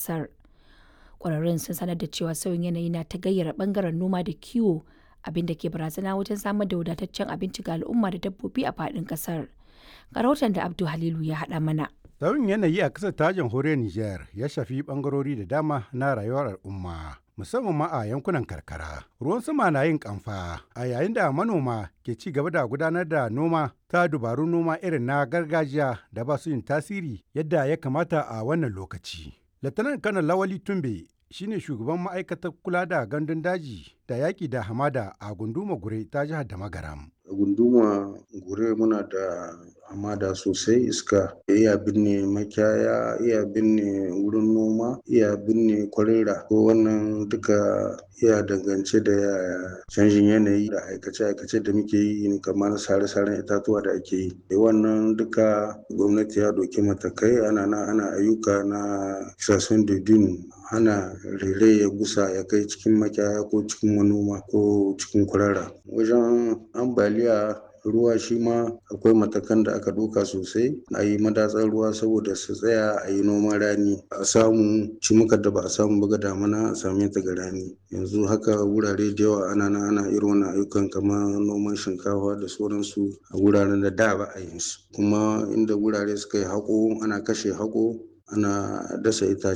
ƙasar. Ƙwararrun sun sanar da cewa sauyin yanayi na ta gayyara ɓangaren noma da kiwo abin da ke barazana wajen samar da wadataccen abinci ga al'umma da dabbobi a faɗin ƙasar. Ga rahoton da Abdu Halilu ya haɗa mana. Sauyin yanayi a ƙasar ta jamhuriyar Nijar ya shafi ɓangarori da dama na rayuwar al'umma. musamman ma a yankunan karkara. Ruwan sama na yin kamfa a yayin da manoma ke ci gaba da gudanar da noma ta dubarun noma irin na gargajiya da ba su yin tasiri yadda ya kamata a wannan lokaci. Latanar Kanar Lawali Tumbe shine shugaban ma'aikatar kula da gandun daji da yaƙi da hamada a gunduma gure ta jihar da magaram. gunduma gure muna da hamada sosai iska iya binne makiyaya iya binne wurin noma iya binne kwarera ko wannan duka iya dangance da canjin yanayi da aikace-aikace da muke yi kamar sare-saren itatuwa da ake yi da wannan duka gwamnati ya doki matakai ana na ana ayyuka na kisasun dudun hana rere ya gusa ya kai cikin makiyaya ko cikin manoma ko cikin kurara wajen ambaliya ruwa shi ma akwai matakan da aka ɗauka sosai a yi madatsar ruwa saboda su tsaya a yi noman rani a samu cimukar da ba a samu ba ga damana a same ta ga rani yanzu haka wurare da yawa ana na ana irin wannan ayyukan kamar noman shinkafa da sauransu a wuraren da da ba a yin su kuma inda wurare suka yi haƙo ana kashe haƙo ana dasa itace